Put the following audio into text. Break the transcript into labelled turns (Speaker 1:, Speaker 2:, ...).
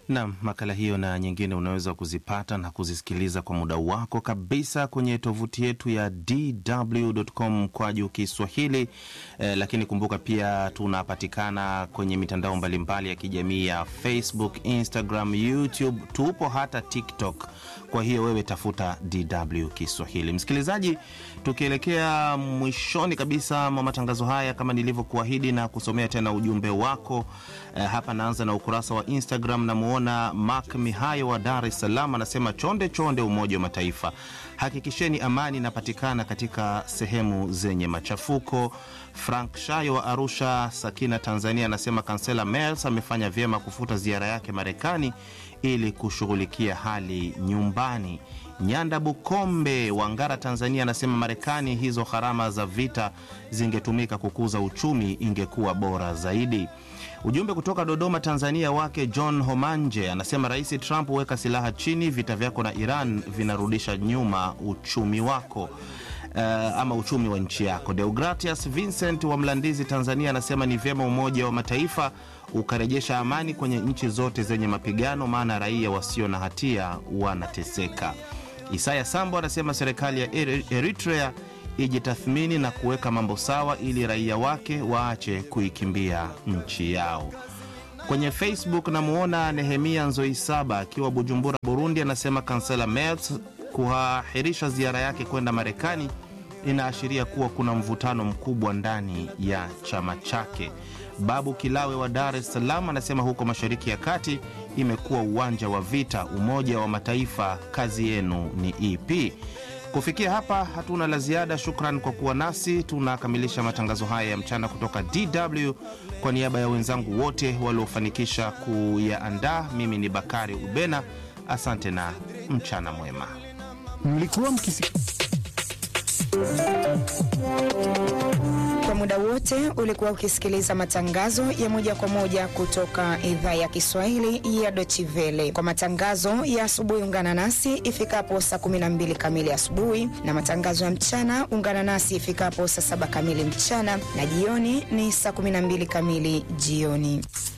Speaker 1: Nam, makala hiyo na nyingine unaweza kuzipata na kuzisikiliza kwa muda wako kabisa kwenye tovuti yetu ya dw.com kwa juu Kiswahili. Eh, lakini kumbuka pia tunapatikana kwenye mitandao mbalimbali ya kijamii ya Facebook, Instagram, YouTube, tupo hata TikTok. Kwa hiyo wewe tafuta DW Kiswahili. Msikilizaji, tukielekea mwishoni kabisa mwa matangazo haya, kama nilivyokuahidi na kusomea tena ujumbe wako eh, hapa naanza na ukurasa wa Instagram. Namuona Mark Mihayo wa Dar es Salaam anasema, chonde chonde, Umoja wa Mataifa, hakikisheni amani inapatikana katika sehemu zenye machafuko. Frank Shayo wa Arusha, Sakina, Tanzania anasema kansela Merz amefanya vyema kufuta ziara yake Marekani ili kushughulikia hali nyumbani. Nyanda Bukombe wa Ngara, Tanzania anasema Marekani, hizo gharama za vita zingetumika kukuza uchumi, ingekuwa bora zaidi. Ujumbe kutoka Dodoma, Tanzania wake John Homanje anasema Rais Trump, weka silaha chini, vita vyako na Iran vinarudisha nyuma uchumi wako. Uh, ama uchumi wa nchi yako. Deogratias Vincent wa Mlandizi, Tanzania anasema ni vyema Umoja wa Mataifa ukarejesha amani kwenye nchi zote zenye mapigano, maana raia wasio na hatia wanateseka. Isaya Sambo anasema serikali ya Eritrea ijitathmini na kuweka mambo sawa ili raia wake waache kuikimbia nchi yao. Kwenye Facebook namuona Nehemia Nzoisaba akiwa Bujumbura, Burundi, anasema kansela Merz kuahirisha ziara yake kwenda Marekani inaashiria kuwa kuna mvutano mkubwa ndani ya chama chake. Babu Kilawe wa Dar es Salaam anasema huko Mashariki ya Kati imekuwa uwanja wa vita. Umoja wa Mataifa, kazi yenu ni ipi? Kufikia hapa hatuna la ziada. Shukran kwa kuwa nasi. Tunakamilisha matangazo haya ya mchana kutoka DW. Kwa niaba ya wenzangu wote waliofanikisha kuyaandaa, mimi ni Bakari Ubena. Asante na mchana mwema.
Speaker 2: Mlikuwa mkisi
Speaker 3: Kwa muda wote ulikuwa ukisikiliza matangazo ya moja kwa moja kutoka idhaa ya Kiswahili ya Deutsche Welle. Kwa matangazo ya asubuhi, ungana nasi ifikapo saa 12 kamili asubuhi, na matangazo ya mchana ungana nasi ifikapo saa 7 kamili mchana, na jioni ni saa 12 kamili jioni.